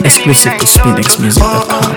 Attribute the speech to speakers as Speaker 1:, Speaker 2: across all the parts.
Speaker 1: Exclusive to SpinXMusic.com.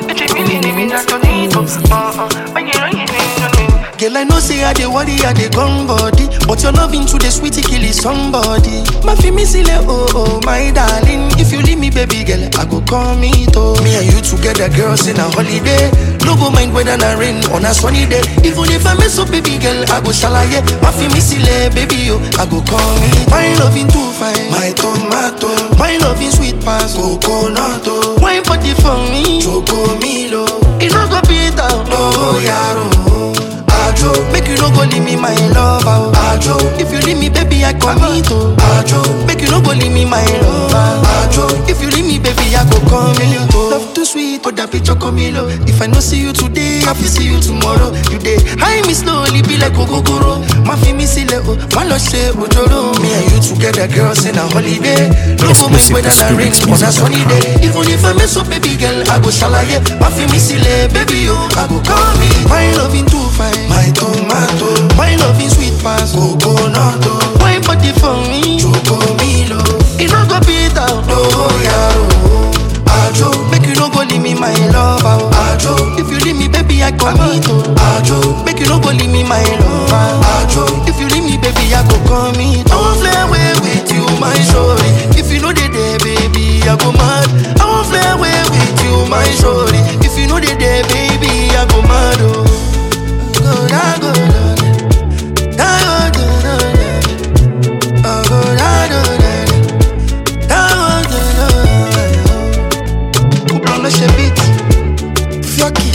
Speaker 2: Girl, I know say I dey worry, I dey gone body But your loving to the sweetie kill is somebody My fi me sile, oh oh, my darling If you leave me, baby girl, I go call me to Me and you together, girls, in a holiday No go mind whether na rain on a sunny day Even if I mess up, baby girl, I go shalaye My fi me sile, baby, oh, I go call me My loving too fine, my tomato My loving sweet pass, coconut, oh Wine party for me, choco milo It no go beat down, oh, yaro Ajo, make you no go leave me my lover. Ajo, if you leave me, baby, I commit. oh. Ajo, make you no go leave me my lover. Ajo, if you leave me, baby, I go come in. Love too sweet, oh that picture come in. oh. If I no see you today, I will see you tomorrow. You day, high me slowly, be like Ogogoro. My fi me sile, oh, my love say Ojoro. Me and you together, girls, in a holiday. No go make
Speaker 1: Exclusive
Speaker 2: weather
Speaker 1: to
Speaker 2: na rain on a sunny day. Even if I mess up, baby girl, I go shalaye. My fi me sile, baby, oh, I go call me. My loving too fine, my tomato. My loving sweet pass, coconut. oh. Wine body for me, choco milo. It no go beat down, oh yeah, Ajo, make you no go leave me my lover. Ajo, if you leave me, baby, I commit. oh. Ajo, make you no go leave me my lover. Ajo, if you leave me, baby, I go commit. I won't fly away with you, my shorty. If you know they there, baby, I go mad. I won't fly away with you, my shorty. If you know they there, baby, I go mad. Oh. Go, da, go, da, da, go, da, da, da. Oh, go, da, da, da, da. Da, go, da, da, da. Couple on the beat. Fioki.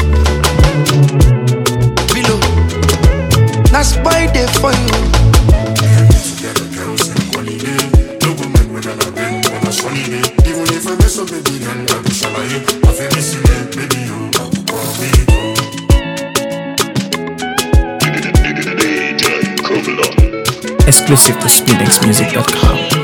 Speaker 2: Below. That's why they for you.
Speaker 1: Exclusive to SpinXMusic.com.